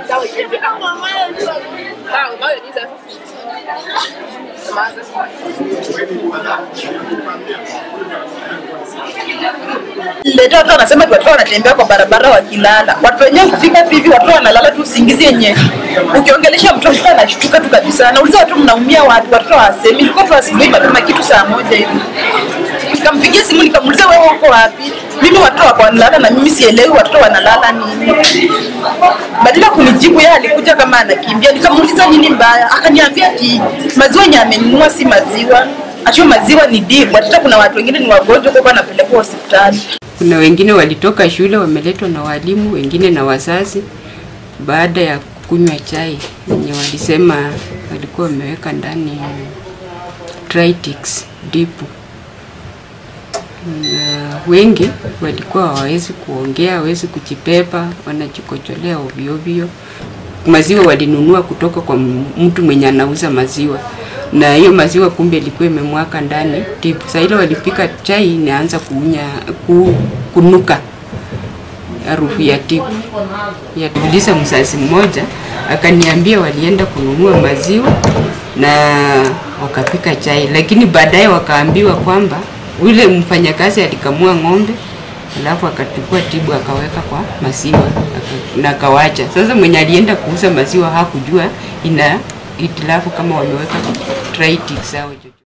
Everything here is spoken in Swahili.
dawa iende. Ah, dawa dawa ni sasa. Samaza. Leta watu wanasema ati watoto wanatembea kwa barabara wakilala. Watu wenyewe kufika tu hivi watoto wanalala tu usingizi yenye. Ukiongelesha mtoto mtoto anashtuka tu kabisa. Nauliza watu mnaumia wapi? Watoto hawasemi. Ilikuwa tu asubuhi mapema kitu saa moja hivi. Nikampigia simu nikamuuliza wewe uko wapi? Mimi watoto wako wanalala na mimi sielewi watoto wanalala nini. Badala ya kunijibu yeye alikuja kama anakimbia. Nikamuuliza nini mbaya? Akaniambia ati maziwa yenye amenunua si maziwa. Acho maziwa ni dibu. Hata kuna watu wengine ni wagonjwa kwa wanapelekwa hospitali. Kuna wengine walitoka shule wameletwa na walimu, wengine na wazazi, baada ya kunywa chai yenye walisema walikuwa wameweka ndani Tritix dipu. Na wengi walikuwa hawawezi kuongea, hawawezi kujipepa, wanajikocholea ovyo ovyo. Maziwa walinunua kutoka kwa mtu mwenye anauza maziwa na hiyo maziwa kumbe ilikuwa imemwaka ndani tipu. Saa ile walipika chai inaanza kuunya ku, kunuka harufu ya tipu. Yatuliza mzazi mmoja akaniambia walienda kununua maziwa na wakapika chai, lakini baadaye wakaambiwa kwamba yule mfanyakazi alikamua ng'ombe alafu akachukua tibu akaweka kwa maziwa aka- na akawacha. Sasa mwenye alienda kuuza maziwa hakujua ina itilafu kama wameweka Tritix au chochote.